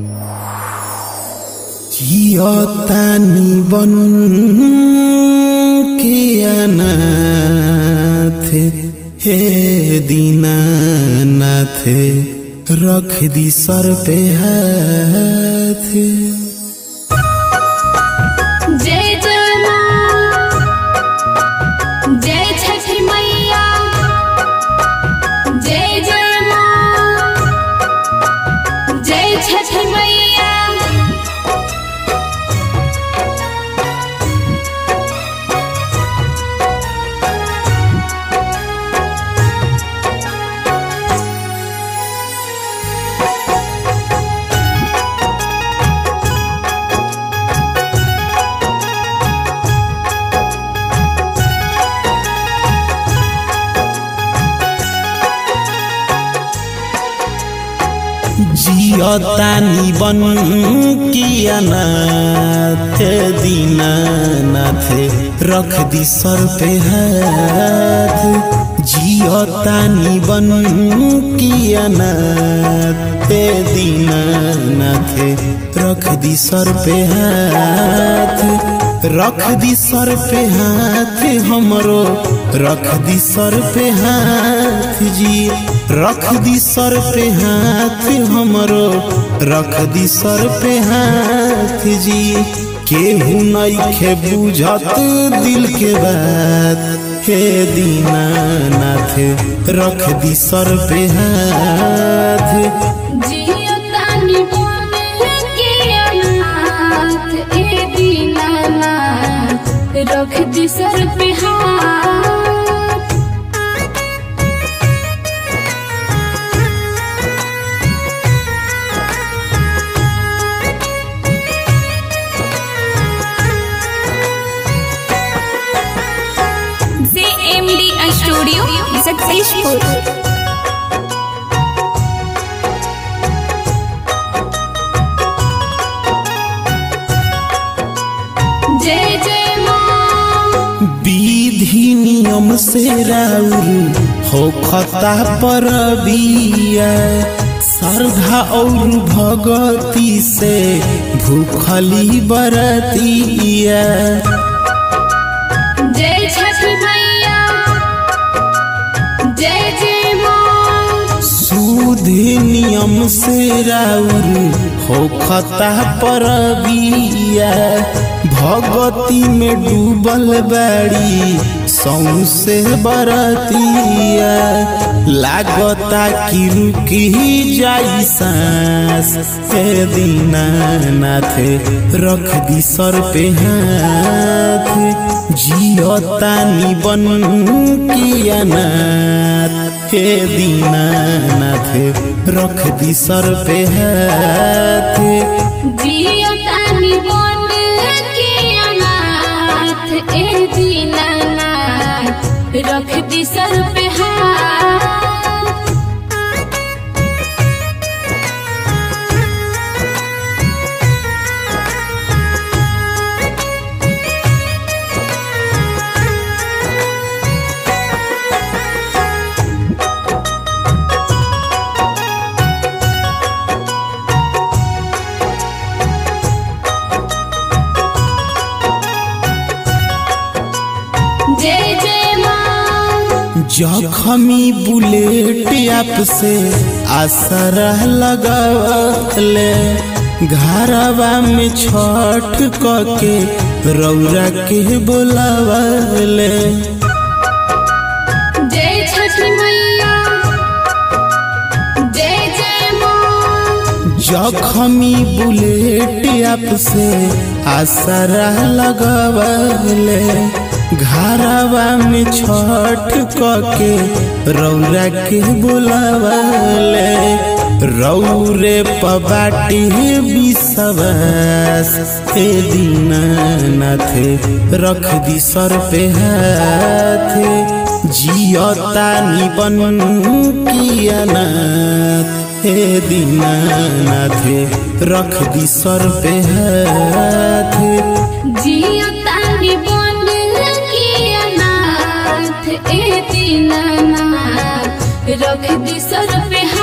जियतानी बन के अनाथ हे दीनानाथ रख दी सर पे हाथ जय जय माँ जय छठी मैया जय जय माँ जय छठी मैया जियतानी बन के अनाथ दीनानाथ रख दी सर पे हाथ जियतानी बन के अनाथ दीनानाथ रख दी सर पे हाथ रख दी सर पे हाथ हमरो रख दी सर पे हाथ जी रख दी सर पे हाथ हमरो रख दी सर पे हाथ जी केहू नइखे बुझत दिल के बात हे दीनानाथ रख दी सर पे हाथ जियो तानी बन के अनाथ ए दीनानाथ रख दी सर पे हाथ JMD Studio successful. जय जय माँ विधि नियम से राउर हो खता पर बिया श्रद्धा और भगती से भूखली बरतिया जय छठी मैया जय जय माँ सुध नियम से राउर हो खता पर बिया भगती में डूबल बाड़ी सौसे बरतिया लागता कि रुकी जाई सांस हे दीनानाथ रख दी सर पे हाथ जियतानी बन के अनाथ हे दीनानाथ रख दी सर पे हाथ जियो तानी बन के अनाथ ए दीनानाथ रख दी सर पे हाथ जय जय माँ जखमी बुलेट आपसे आसर लगले घरवा में छठ के रौरा के बोलावले जय छठी मैया जय जय माँ जखमी बुलेट आपसे आसरा लगवले घरवा में छठ के रौरा के बुलावले रौरे पबाटी विश्वास हे दीनानाथ रख दी सर पे हाथ जियतानी बन की अनाथ हे दीनानाथ रख दी सर पे हाथ जियो तानी बन के अनाथ ए दीनानाथ रख दी सर पे हाथ